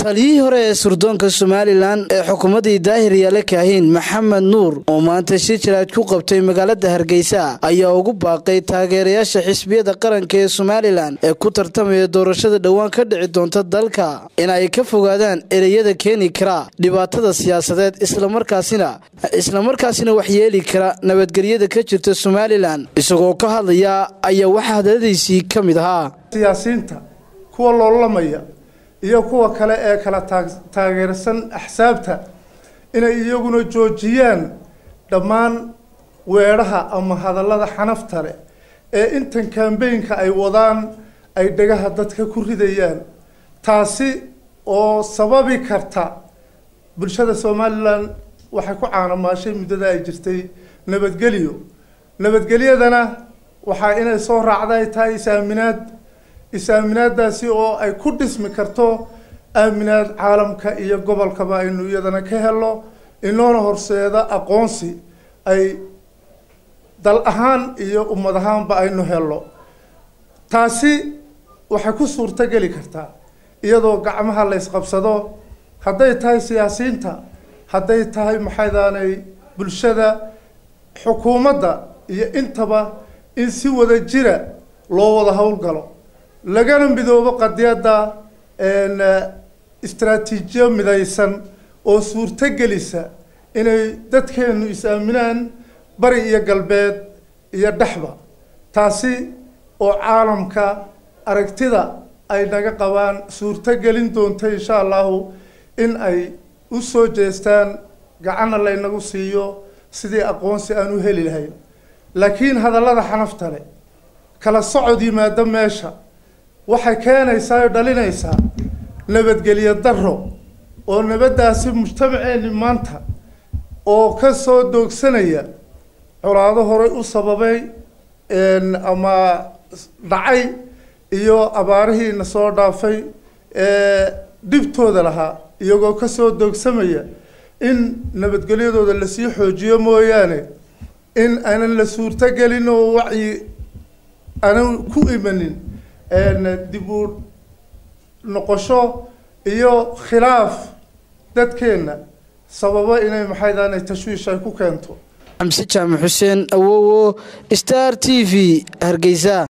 taliyihii hore ee surdoonka somalilan ee xukuumaddii daahir yaale kaahin maxamed nuur oo maanta shir jiraad ku qabtay magaalada hargeysa ayaa ugu baaqay taageerayaasha xisbiyada qaranka ee somalilan ee ku tartamaya doorashada dhowaan ka dhici doonta dalka in ay ka fogaadaan ereyada keeni kara dhibaatada siyaasadeed islamarkaasina islamarkaasina waxyeeli kara nabadgelyada ka jirta somalilan isagoo ka hadlaya ayaa waxaa hadaladiisii ka mid ahaa siyaasiyiinta kuwa loolamaya iyo kuwa kale ee kala taageersan axsaabta inay iyaguna joojiyaan dhammaan weedhaha ama hadallada xanafta leh ee intan kambeynka ay wadaan ay dhagaha dadka ku ridayaan taasi oo sababi karta bulshada somalilan waxay ku caanamaashay muddada ay jirtay nabadgelyo nabadgelyadana waxaa inay soo raacda ay tahay is-aaminaad is-aaminaadaasi oo ay ku dhismi karto aaminaad caalamka iyo gobolkaba aynu iyadana ka helo inoona horseeda aqoonsi ay dal ahaan iyo ummad ahaanba aynu helo taasi waxay ku suurto geli kartaa iyadoo gacmaha la ysqabsado hadday tahay siyaasiyiinta hadday tahay maxaydaanay bulshada xukuumadda iyo intaba in si wada jira loo wada howlgalo lagana midoobo qadiyadda istraatiijiyo midaysan oo suurto gelisa inay dadkeenu is-aaminaan bari iyo galbeed iyo dhexba taasi oo caalamka aragtida ay naga qabaan suurto gelin doonta insha allahu in ay u soo jeestaan gacanna laynagu siiyo sidii aqoonsi aan u heli lahayn laakiin hadallada xanafta leh kala socod yimaado meesha waxay keenaysaa oo dhalinaysaa nabadgelyo daro oo nabaddaasi mujtamaceeni maanta oo ka soo doogsanaya colaado horey u sababay ama dhacay iyo abaarihiina soo dhaafay ee dhibtooda lahaa iyagoo kasoo doogsamaya in nabadgelyadooda lasii xoojiyo mooyaane in aanan la suurto gelin oo wacyi aanan ku imanin dib u noqosho iyo khilaaf dadkeenna sababo inay maxaydaanay tashwiish ay ku keento xamse jaamac xuseen awowo star t v hargeysa